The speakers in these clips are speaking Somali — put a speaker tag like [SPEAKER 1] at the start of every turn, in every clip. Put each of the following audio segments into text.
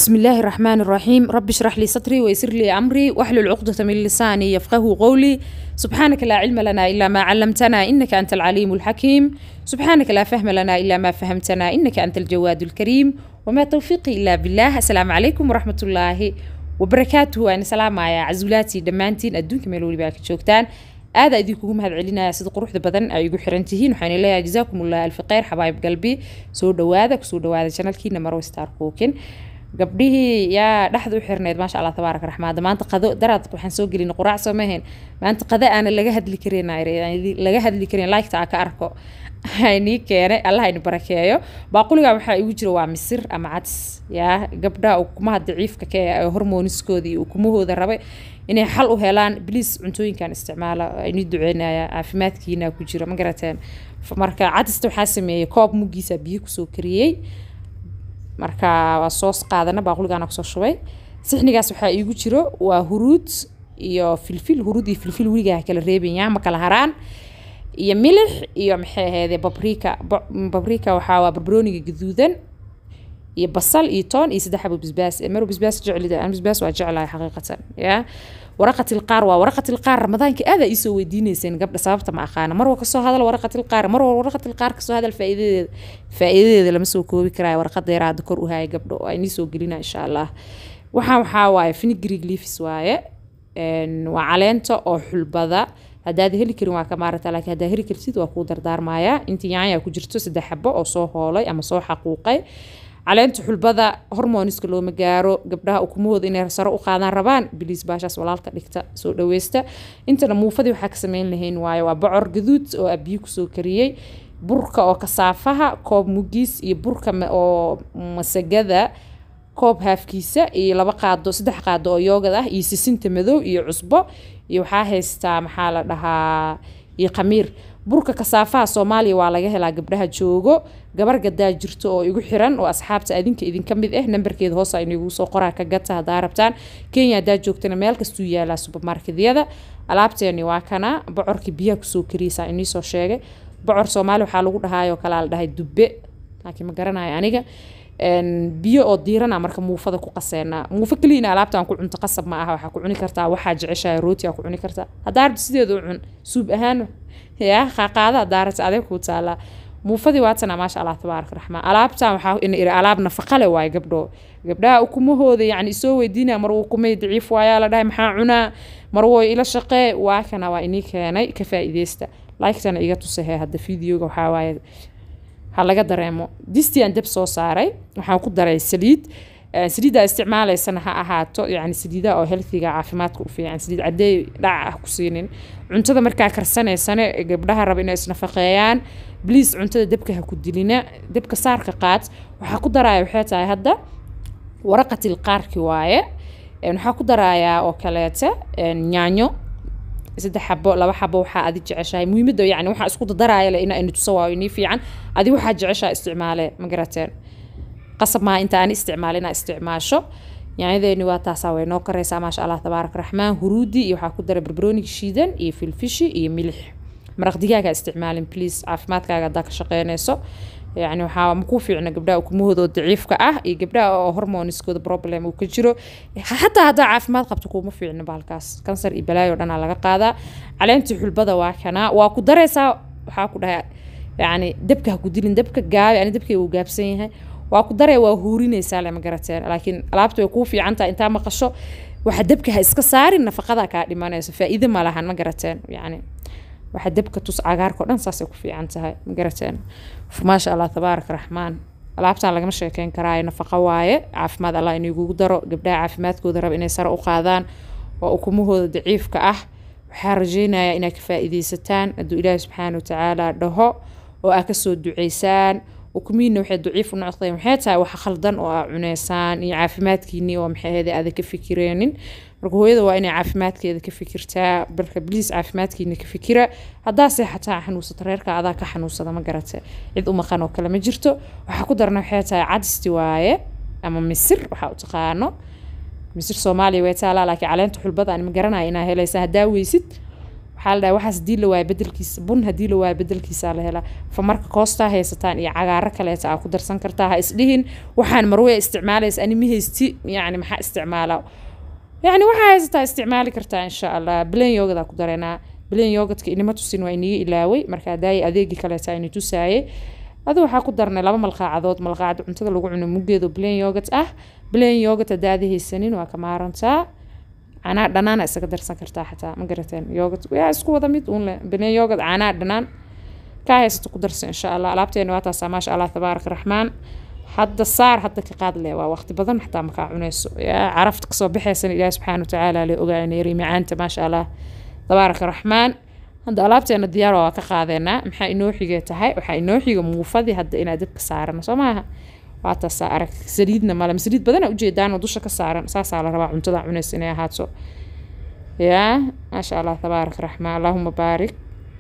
[SPEAKER 1] بسم الله الرحمن الرحيم رب اشرح لي صدري ويسر لي أمري واحلل عقدة من لساني يفقه قولي سبحانك لا علم لنا إلا ما علمتنا إنك أنت العليم الحكيم سبحانك لا فهم لنا إلا ما فهمتنا إنك أنت الجواد الكريم وما توفيقي إلا بالله السلام عليكم ورحمة الله وبركاته أنا سلام يا عزولاتي دمانتين أدونك ميلولي باك جوجتان aada idinkugu mahad celinaya sida quruxda badan ay igu xiran tihiin waxaan leeyahay jazaakumullah alfi khayr xabaayib qalbi soo dhawaada kusoo dhawaada janalkiina marwo star cookin gabdhihii yaa dhexda u xirneyd maasha allah tabaaraka raxmaada maanta qado daraad waxaan soo gelin quraac soo mahayn maanta qado aana laga hadli karin laga hadli karin liketa aa ka arko nii keenay allah aynu barakeeyo baaquliga waxaa igu jira waa misir ama cadis yaa gabdhaha ukumaha daciifka ka ee hormoniskooda iyo ukumahooda rabay inay xal u helaan bliis cuntooyinkan isticmaala aynu duceynaya caafimaadkiina ku jira ma garateen marka cadista waxaa sameeyey koob muggiisa biyo kusoo kariyey marka waa soos qaadana baaquligaana kusoo shubay sixnigaas waxaa iigu jiro waa huruud iyo filfil huruud iyo filfil weligaa kala reebaya ma kala haraan iyo milix iyo maxay ahaydee babrika babrika waxaa waa barbarooniga gaduudan iyo basal iyo toon iyo saddex xabo basbaas maro basbaas jeclida aan basbaas waa jeclahay xaqiiqatan ya waraqatilqaar waa waraqatilqaar ramadaanka aada iisoo weydiineyseen gabdha sababta ma aqaana marwa kasoo hadal waraqatilqaar marwa waraqatilqaar kasoo hadal faa'iidadeeda faa'iidadeeda lama soo koobi karaayo waraqadeera hadda kor u haya gabdho oo aynii soo gelina insha allah waxaan waxaa waaye finigrig leafis waaye waa caleenta oo xulbada haddaad heli karin waa ka maarata laakiin haddaad heli kartid waa kuu dardaarmayaa intii yaanya ku jirto saddex xabo oo soo hoolay ama soo xaquuqay caleenta xulbada hormoniska looma gaaro gabdhaha ukumahooda inay sare u qaadaan rabaan biliis baashaas walaalka dhigta soo dhaweysta intana muufadii waxaa ka sameyn lahayn waayo waa bocor gaduud oo abiyo kusoo kariyey burka oo kasaafaha koob mugiis iyo burka oo masagada koob haafkiisa iyo laba qaado saddex qaado oo yoogad ah iyo sisinta madow iyo cusbo iyo waxaa haystaa maxaa la dhahaa iyo khamiir burka kasaafaha soomaaliya waa laga helaa gabdhaha joogo gabar gadaa jirto oo igu xiran oo asxaabta adinka idinka mid ah nambarkeeda hoos aynu soo qoraa ka gata haddaa rabtaan kenya haddaa joogtana meel kastuu yaalaa subermarketyada alaabteeni waa kana bocorkii biyaha kusoo kariyeysaa inii soo sheegay bocor soomaali waxaa lagu dhahaayoo kalaa la dhahay dubbe laakiin ma garanayo aniga biyo oo diirana marka muufada ku qaseenaa muufo keliina alaabtaan ku cunto qasab ma aha waxaa ku cuni kartaa waxaa jeceshahay rooti aa ku cuni kartaa haddaa rabti sideeda u cun suub ahaan yaa qaaqaada haddaa rabti adeeg kuu taalaa muufadii waatana maasha allah tabaaraka raxmaan alaabtan waxaa in iri alaab nafaqale waaye gabdho gabdhaha ukumahooda yacni isoo weydiinaya mar ukumay daciif waayaa la dhahay maxaa cunaa mar woy ila shaqee waa kana waa inii keenay ka faa'iideysta liketana iga tusahe hadda videoga waxaa waaye ha laga dareemo distian deb soo saaray waxaan ku daray saliid saliiddaa isticmaalaysana ha ahaato yani saliidaha oo healthiga caafimaadka u fiican saliid cadeey dhac ah ku siinin cuntada markaa karsanaysana gabdhaha raba inay isnafaqeeyaan bliis cuntada debka ha ku dilina debka saarka qaad waxaa ku daraya waxay tahay hadda waraqatil qaarki waaye waxaa ku darayaa oo kaleete yaanyo saddex xabo laba xabo waxaa adi jeceshahay muhiimada yani waxaa isku dadaraaya le ina ini tuso waayo inii fiican adi waxaa jeceshaha isticmaale ma garateen qasab maa inta aan isticmaal inaa isticmaasho yaanyadeeni waa taasaa way noo karaysaa maasha allah tabaaraka raxmaan huruudi iyo waxaa ku dara barbarooniga shiidan iyo filfishi iyo milix maraq digaaga isticmaalin please caafimaadkaaga haddaa ka shaqeynayso yani waxaa makuu fiicna gabdhaha ukumahooda oo daciifka ah iyo gabdhaha oo hormoniskooda problem uu ka jiro xataa haddaa caafimaad qabto kuuma fiicna bahalkaas kansar iyo balaayo dhanaa laga qaadaa caleentii xulbada waa kanaa waa ku daraysaa waxaa ku dhahay yani debka ha ku dilin debka gaabi ani debkay uu gaabsan yahay waa ku daraya waa huurinaysaa lama garateen laakiin alaabta way kuu fiican tahay intaa maqasho waxa debka ha iska saarin nafaqadaa kaa dhimanayso faa'iido ma lahan ma garateen yani waxa debka tus cagaarka o dhan saasay ku fiican tahay ma garateen maasha allah tabaaraka raxmaan alaabtan lagama sheekeyn karaayo nafaqo waaye caafimaad allah inigugu daro gabdhaha caafimaadkooda raba inay sare u qaadaan oo ukumahooda daciifka ah waxaa rajeynayaa inaad ka faa'iideysataan hadduu ilaahi subxaana watacaala dhaho oo aad kasoo duceysaan ukumihiina waxay daciif u noqdeen waxay tahay waxa khaldan oo aa cuneysaan iyo caafimaadkiinii oo maxay ahayd aada ka fikireenin marka hooyada waa inay caafimaadkeeda ka fikirtaa marka bliis caafimaadkiina ka fikira haddaa seexataa xanuunsata reerka adaa ka xanuunsada ma garate cid u maqan oo kale ma jirto waxaa ku darna waxay tahay cadisti waaye ama misir waxaa u taqaano misir soomaaliya way taalaa laakiin caleenta xulbada aan ma garanaya inaa helaysa haddaa weysid waxaa la dhahay waxaas hadii la waayo bedelkiisa bun hadii la waayo bedelkiisaa la helaa fa marka koostaa haysataan iyo cagaaro kaleeta aa ku darsan kartaa ha isdhihin waxaan marwaya isticmaalaysa ani ma haysti yacni maxaa isticmaalaa yacni waxaa haysataa isticmaali kartaa insha allah bilan yoogadaa ku dareenaa bilan yoogadka inima tusin waa iniga ilaaway marka daaya adeegii kaleeta ini tusaayay adu waxaa ku darnay laba malqaacadood malqaacad cuntada lagu cuno muggeedo bilan yoogat ah bilan yoogat hadaada haysanin waa ka maarantaa caanaa dhanaana isaga darsan kartaa xataa ma garateen yoogat yaa isku wada mid uun leh bilan yoogat caanaa dhanaan kaa haysato ku darsa insha allah alaabteena waa taasaa maasha allah tabaaraka raxmaan hadda saar hadda ka qaad leh waa waqti badan xataa makaa cunayso yaa carafta kasoo baxaysan ilaahi subxaana watacaala le ogaanayri macaanta maasha allah tabaaraka raxmaan hadda alaabteena diyaar waa ka qaadeenaa maxaa inoo xigee tahay waxaa inoo xiga muufadii hadda inaa dabka saarano soo maaha waa taasaa arag saliidna male saliid badana ujeedaan oo dusha ka saaran saasaa la rabaa cuntada cunaysa inay ahaato yaa maasha allah tabaaraka raxmaan allahuma baarik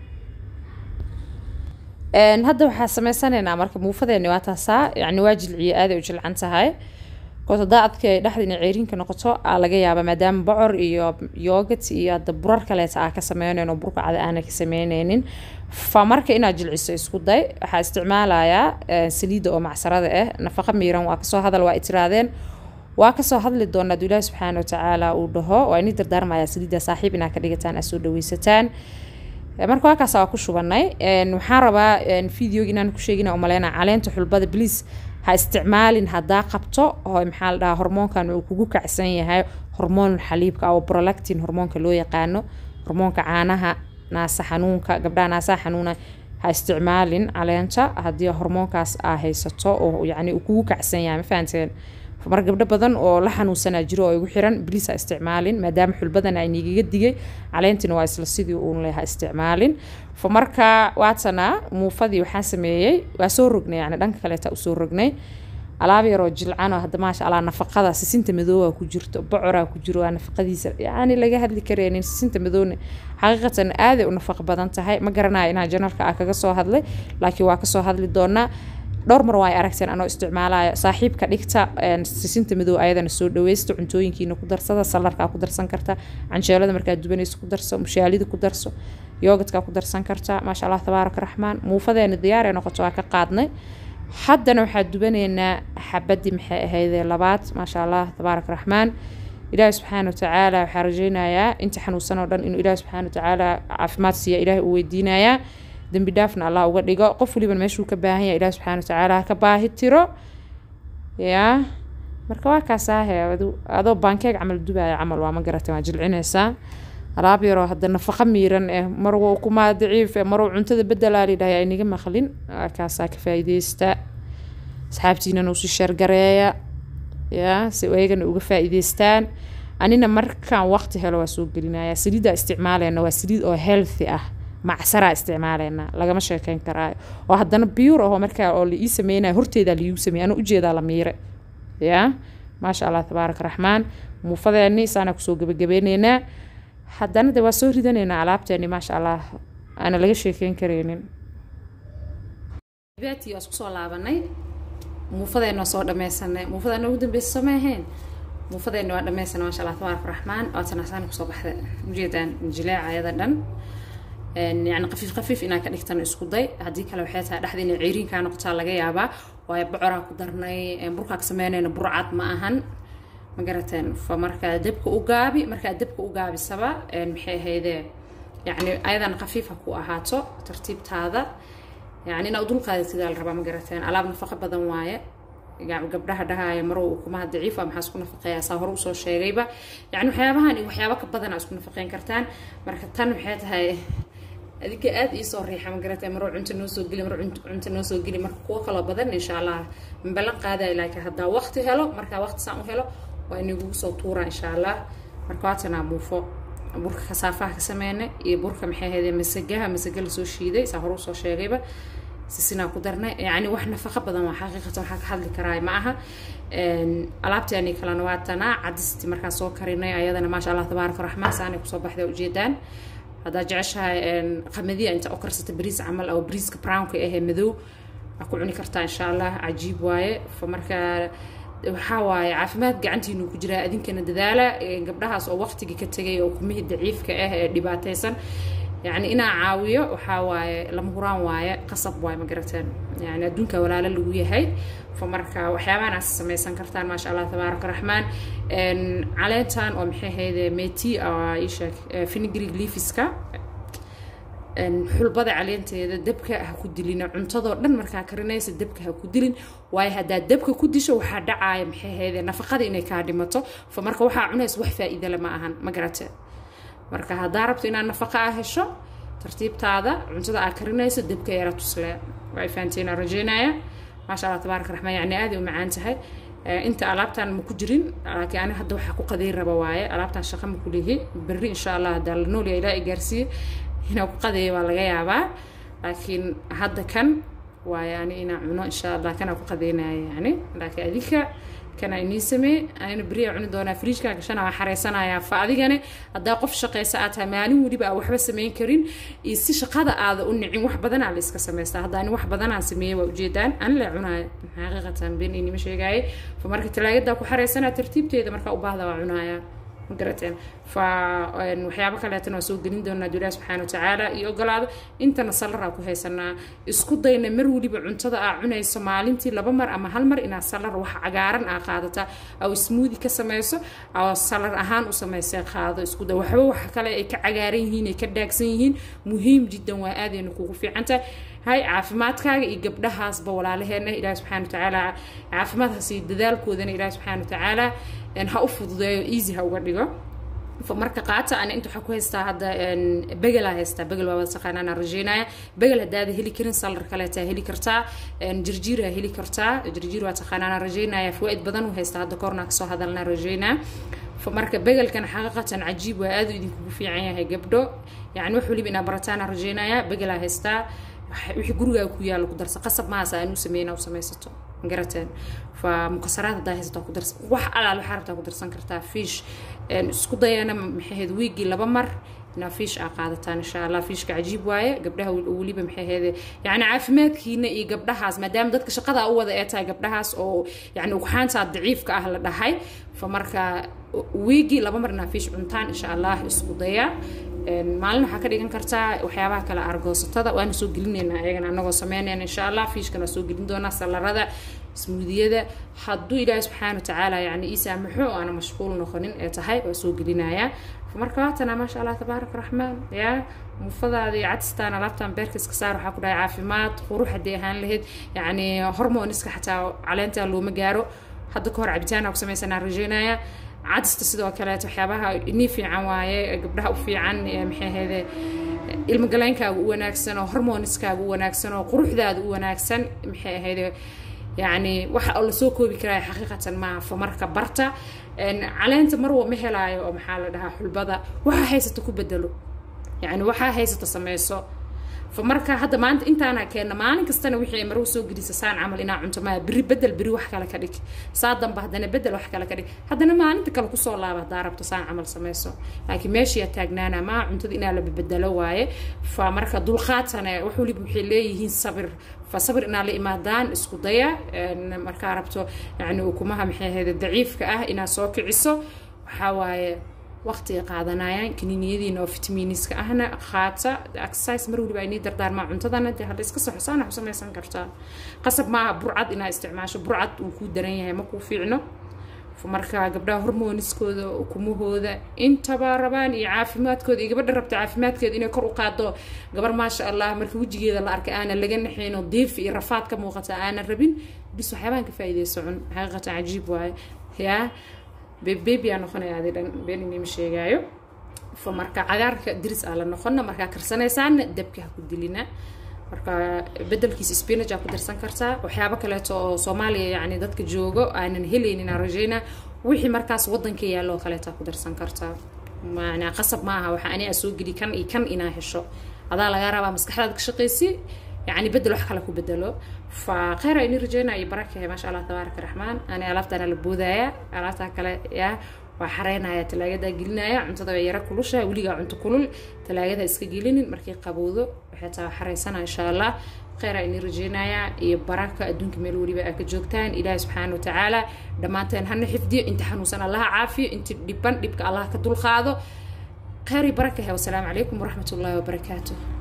[SPEAKER 1] hadda waxaa sameysanaynaa marka muufadeeni waa taasaa yani waa jilciye aaday u jilcan tahay koos hadaa adka dhexda inay ceeriinka noqoto aa laga yaabaa maadaama bocor iyo yoogat iyo hadda burar kaleeta aa ka sameynayn oo burka cada aana ka sameyneynin fa marka inaad jilciso isku day waxaa isticmaalayaa saliidda oo macsarada ah nafaqa miiran waa kasoo hadal waa itiraadeen waa kasoo hadli doona aduu ilaahi subxaana watacaala uu dhaho waa inii dardaarmayaa saliidda saaxiib inaa ka dhigataan aa soo dhaweysataan marka waakaas waa ku shubanay waxaan rabaa videoga inaan ku sheegina umaleyna caleenta xulbada bliis ha isticmaalin haddaa qabto oo maxaa la dhahaa hormoonkan uu kugu kacsan yahay hormoon xaliibka oo prolactin hormoonka loo yaqaano hormoonka caanaha naasa xanuunka gabdhaha naasaha xanuuna ha isticmaalin caleenta haddii hormoonkaas aa haysato oo yacni uu kugu kacsan yahay ma fahanteen mar gabdho badan oo la xanuunsanaa jiro oo igu xiran bliis ha isticmaalin maadaama xulbadana ay niigaga digay caleentina waa isla sidii uun leh ha isticmaalin fa marka waatana muufadii waxaan sameeyey waa soo rognay yani dhanka kaleeta usoo rognay alaab yaroo jilcan oo hadda maasha allah nafaqada sisinta madoowa ku jirto bocoraa ku jiro waa nafaqadiisa yani laga hadli kareenin sisinta madoowna xaqiiqatan aaday u nafaqo badan tahay ma garanaya inaa janalka ah kaga soo hadlay laakiin waa kasoo hadli doonaa dhowr mar waa ay aragteen anoo isticmaalayo saaxiibka dhigta sisinta madow ayadana soo dhaweysta cuntooyinkiina ku darsada salarkaa ku darsan karta canjeelada markaad dubanayso ku darso mushaalida ku darso yoogadkaa ku darsan karta maasha allah tabaaraka raxmaan muufadeena diyaaree noqoto waa ka qaadnay haddana waxaa dubanaynaa xabadii maxay ahaydee labaad maasha allah tabaaraka raxmaan ilaahi subxaana watacaala waxaa rajeynayaa inta xanuunsan oo dhan inuu ilaahi subxaana watacaala caafimaad siiya ilaahi uu weydiinayaa dembi dhaafna allah uga dhigo qof waliban meeshuu ka baahan yahay ilahi subxana watacaala ka baahi tiro yaa marka waa kaasaahe adoo baankeeg camal dubaya camal waa ma garata waa jilcinaysaa alaab yaroo hadda nafaqa miiran eh marwo kumaa daciif eh marwo cuntada bedelaa lidhahay ayniga maqlin waa kaasaa ka faa'iideysta asxaabtiinana usii sheergareeya yaa si ayagana uga faa'iideystaan anina markaan waqti helo waa soo gelinaya saliiddaa isticmaaleyna waa saliid oo healthy ah macsaraa isticmaaleynaa lagama sheekeyn karaayo oo haddana biyuur ahoo markaa oo la ii sameynaya horteedaa laiigu sameeyay anuu ujeedaa la miire yaa maasha allah tabaaraka raxmaan muufadeeni saana kusoo gebagabeyneynaa haddana de waa soo ridanaynaa alaabteeni maasha allah aana laga sheekeyn kareynin
[SPEAKER 2] beeti waa isku soo laabanay muufadeena waa soo dhameysanay muufadeena ugu dambeysa soo maahayn muufadeena waa dhameysanay maasha allah tabaaraka raxmaan waatana saana kusoo baxday ujeedaan jileeca ayada dhan yani qafiif qafiif inaa ka dhigtan isku day haddii kale waxay tahay dhexda inay ceyriinkaa noqotaa laga yaabaa waayo bocoraa ku darnay burkaa ka sameynayna burcad ma ahan ma garateen fa markaa dabka u gaabi markaa dabka u gaabisaba maxay ahaydee yani ayadan qafiif ha ku ahaato tartiibtaada yani inaa dulqaadatidaa la rabaa ma garateen alaab nafaqo badan waaye gabdhaha dhahaya marow ukumaha daciifa maxaa isku nafaqeeyaa saa hore usoo sheegayba yani waxyaabahan iyo waxyaabo ka badana isku nafaqeyn kartaan marka tan waxay tahay adinka aada iisoo riixa ma garatay maroo cunto noo soo geli maroo cunto noo soo geli marka kuwo kaloo badan insha allah mabalan qaadaya laakiin haddaa waqti helo markaa waqti saan u helo waa inagugu soo tuuraa insha allah marka waatanaa muufo burka kasaafaha ka sameynay iyo burka maxay ahaydee masagaha masaga lasoo shiiday saa hore usoo sheegayba sisinaa ku darnay yani wax nafaqo badan waa xaqiiqatan waxaa ka hadli karaay ma aha alaabteeni kalena waa tanaa cadisti markaa soo karinay ayadana maasha allah tabaaraka raxmaan saanay kusoo baxday ujeedaan haddaa jeceshahay qamadiya inta u karsata bariis camal oo bariiska brownka ahee madow waa ku cuni kartaa insha allah cajiib waaye fa markaa waxaa waaye caafimaad gacantiinu ku jiraa adinkana dadaala gabdhahaas oo waqtigii ka tegay oo kumihii daciifka ah ee dhibaataysan yacni inaa caawiyo waxaa waaye lama huraan waaye qasab waaye ma garateen yani adduunka walaalo lagu yahay fa marka waxyaabahan aad samaysan kartaan maasha allah tabaaraka raxmaan caleentan oo maxay ahayde meti ii sheeg finigrig leafiska xulbada caleenteeda dabka ha ku dilina cuntadoo dhan markaa karinaysa dabka ha ku dilin waayo haddaad dabka ku disho waxaa dhacaaya maxay ahayde nafaqada inay kaa dhimato fa marka waxaa cunaysa wax faa'iidale ma ahan ma garatee marka haddaa rabto inaad nafaqa ah hesho tartiibtaada cuntada aad karinayso dabka yara tusle waa fahanteena rajeynaya maasha allah tabaaraka raxmaan yani aaday u macaan tahay inta alaabtan ma ku jirin laakiin ani hadda waxaa ku qaday raba waaye alaabtan shaqa ma ku lihi berri insha allah haddaa la noolya ilaa i gaarsiiye inaa ku qadeeya waa laga yaabaa laakiin hadda kan waaye ani inaa cuno insha allah kanaa ku qadeynaya yani laakiin adinka kana inii samee anina beriyaa cuni doonaa fridjkaa gashana waa xareysanayaa fa adigane haddaa qof shaqaysa aad tahay maalin weliba aa waxba samayn karin iyo si shaqada aada u nicin wax badanaa la iska samaystaa hadda ani wax badanaan sameeyey waa ujeedaan ani la cunaaya xaqiiqatan been inima sheegaaye fa marka talaagadaa ku xareysanaa tartiibteeda markaa u baahda waa cunaaya magarateen fa waxyaabo kaleetana waa soo gelin doonaa duulaha subxaana watacaala iyo ogolaado intana salaraa ku haysanaa isku dayna mar weliba cuntada aa cunayso maalintii laba mar ama hal mar inaad salar wax cagaaran aa qaadata aw smoodi ka samayso aw salar ahaan u samaysay qaado isku day waxba wax kale ay ka cagaaran yihiin ay ka dhaagsan yihiin muhiim jiddan waa aadayna kugu fiicantahay hay caafimaadkaaga iyo gabdhahaasba walaalaheena ilaahi subxaana watacaala caafimaadkaas iyo dadaalkoodana ilaahi subxaana watacaala ha u fududeeyo easy ha uga dhigo marka qaata ana inta waxaa ku haystaa hadda begelaa haystaa begel waa wada taqaanaan rajeynaya begel haddaada heli karin salar kaleetaa heli kartaa jirjiiraa heli kartaa jirjiir waa taqaanaan rajeynaya fawaa'id badan u haystaa hadda korna kasoo hadalnaa rajeynaa marka begelkan xaqiiqatan cajiib waa aad u idinkugu fiican yahay gabdho yani wax waliba inaa barataana rajeynaya begelaa haystaa wixii gurigaaga ku yaalo ku darsa qasab mahaas aan u sameyna u samaysato garateen fa mukasaraad haddaa haysataa ku darsan wax alaal waxaa rabtaa ku darsan kartaa fiish isku dayana maxay ahayd wiigii laba mar inaa fiish aa qaadataan insha allah fiishka cajiib waaye gabdhaha weliba maxay ahayd yani caafimaadkiina iyo gabdhahaas maadaama dadka shaqada u wada ee tahay gabdhahaas oo yani ugxaantaa daciifka ah la dhahay fa marka wiigii laba mar inaa fiish cuntaan insha allah isku daya maalin waxaa ka dhigan kartaa waxyaabaha kale argoosatada waana soo gelinaynaa ayagana anagoo sameynayna insha allah fiishkan waa soo gelin doonaa salarada smuudiyada hadduu ilaahi subxaana watacaala yani ii saamaxo aana mashquul noqonin ee tahay waa soo gelinayaa marka waatana maasha allah tabaaraka raxmaan yaa muufadaada iyo cadistaan alaabtan beerka iska saar waxaa ku dhahay caafimaad qurux haddii ahaan lahayd yacni hormoniska xataa caleentaa looma gaaro hadda ka hor cabitaana ku samaysanaa rajeynaya cadista sidoo kaleeto waxyaabaha inii fiican waaye gabdhaha u fiican maxay ahayde ilmagaleynkaaga u wanaagsan oo hormoniskaaga u wanaagsan oo quruxdaada u wanaagsan maxay ahayde yacni waxa oo lasoo koobi karaya xaqiiqatan maaha fa marka barta caleenta marwa ma helaayo oo maxaa la dhahaa xulbada waxaa haysata ku bedelo yacni waxaa haysata sameyso fa marka hadda maanta intaana keenna maalin kastana wixii ay marwa soo gelisa saan camal inaa cunto maa beri bedel beri wax kale ka dhig saa damba haddana bedel wax kale ka dhig haddana maalinta kale kusoo laaba haddaa rabto saan camal sameyso laakiin meeshiyaa taagnaana maa cuntada inaa la bedelo waaye fa marka dulqaatane wax waliba waxay leeyihiin sabir fa sabir inaa la imaadaan isku daya markaa rabto yani ukumaha maxay ahayd daciifka ah inaad soo kiciso waxaa waaye waqtiga qaadanayaan kaniiniyadiina oo fitamiiniska ahna qaata exercise mar waliba aynii dardaarmaa cuntadana dee hadda iska soxosaana ku samaysan kartaa qasab maaha burcad inaa isticmaasho burcad uu kuu daran yahay ma kuu fiicno marka gabdhaha hormoniskooda ukumahooda intaba rabaan iyo caafimaadkooda iyo gabadha rabta caafimaadkeeda inay kor u qaado gabar maasha allah marka wejigeeda la arkay aanan laga naxayno diif iyo rafaad ka muuqata aanan rabin bis waxyaabaan ka faa'iideyso cun xaqiiqatan cajiib waaye yaa bebebiyaa noqonaya adi dhan been inima sheegaayo fa marka cagaarka diris aa la noqona markaa karsanaysaana dabka ha ku dilina marka bedelkiisa spinach aa ku darsan kartaa waxyaabo kaleeto oo soomaaliya yani dadka joogo aanan helaynin aan rajeyna wixii markaas wadanka yaallo oo kaleeto ku darsan kartaa macnaa qasab maaha waxa ani aa soo geli kan iyo kan inaa hesho adaa lagaa rabaa maskaxdaad ka shaqaysi يعني بدل wax kale ku bedelo fa khayr ayni rajeyna iyo baraka maasha allah tabaaraka raxmaan ani alaabtana la boodaya alaabta kale ya waa xareynaya talaagada gelinaya cuntada way yara kulusha weligaa cunto kulul talaagada iska gelinin markay qabowdo waxay taa xareysana insha allah khayr ayni rajeynaya iyo baraka adduunka meel weliba aa ka joogtaan ilaahi subxaana watacaala dhammaanteen hana xifdiyo inta xanuunsan allaha caafiyo inta dhiban dhibka allah ka dulqaado khayr iyo baraka he wasalaamu calaykum waraxmat ullaahi wabarakaatuh